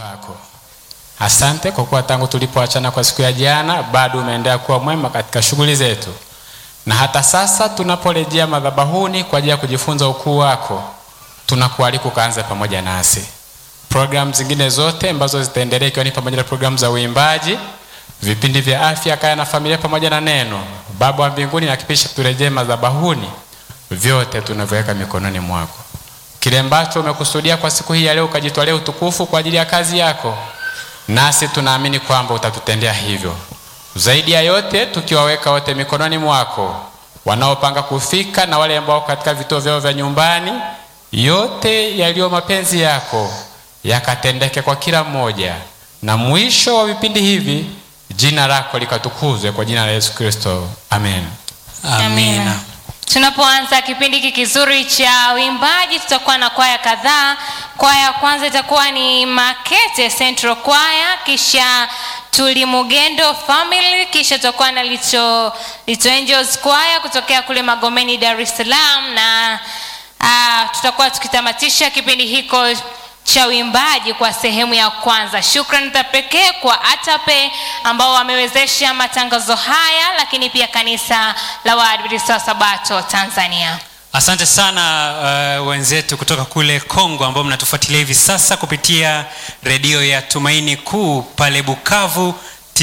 pako. Asante kwa kuwa tangu tulipoachana kwa siku ya jana bado umeendelea kuwa mwema katika shughuli zetu, na hata sasa tunaporejea madhabahuni kwa ajili ya kujifunza ukuu wako, tunakualika ukaanze pamoja nasi. Programu zingine zote ambazo zitaendelea ikiwa ni pamoja na programu za uimbaji, vipindi vya afya, kaya na familia, pamoja na neno. Baba wa mbinguni, hakikisha turejee madhabahuni, vyote tunavyoweka mikononi mwako. Kile ambacho umekusudia kwa siku hii ya leo, ukajitwalia utukufu kwa ajili ya kazi yako, nasi tunaamini kwamba utatutendea hivyo. Zaidi ya yote, tukiwaweka wote mikononi mwako, wanaopanga kufika na wale ambao katika vituo vyao vya nyumbani, yote yaliyo mapenzi yako yakatendeke kwa kila mmoja, na mwisho wa vipindi hivi jina lako likatukuzwe kwa jina la Yesu Kristo, amen. Amina. Tunapoanza kipindi hiki kizuri cha uimbaji, tutakuwa na kwaya kadhaa. Kwaya ya kwanza itakuwa ni Makete Central Choir, kisha Tulimugendo Family, kisha tutakuwa na Little, Little Angels Choir kutokea kule Magomeni, Dar es Salaam, na uh, tutakuwa tukitamatisha kipindi hiko cha uimbaji kwa sehemu ya kwanza. Shukrani za pekee kwa ATAPE ambao wamewezesha matangazo haya, lakini pia kanisa la Waadventista wa Sabato Tanzania. Asante sana uh, wenzetu kutoka kule Kongo ambao mnatufuatilia hivi sasa kupitia redio ya Tumaini Kuu pale Bukavu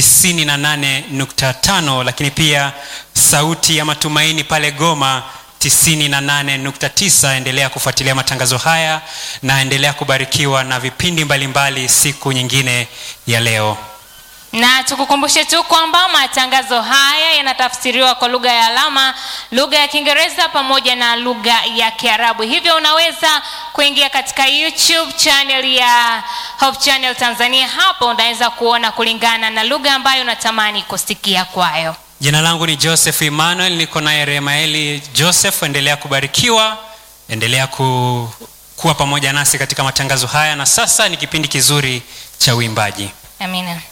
98.5, lakini pia sauti ya matumaini pale Goma 98.9. Endelea kufuatilia matangazo haya na endelea kubarikiwa na vipindi mbalimbali mbali siku nyingine ya leo. Na tukukumbushe tu kwamba matangazo haya yanatafsiriwa kwa lugha ya alama, lugha ya Kiingereza pamoja na lugha ya Kiarabu. Hivyo unaweza kuingia katika YouTube channel ya Hope Channel Tanzania. Hapo unaweza kuona kulingana na lugha ambayo unatamani kusikia kwayo. Jina langu ni Joseph Emmanuel, niko naye Remaeli Joseph. Endelea kubarikiwa, endelea ku, kuwa pamoja nasi katika matangazo haya, na sasa ni kipindi kizuri cha uimbaji. Amina.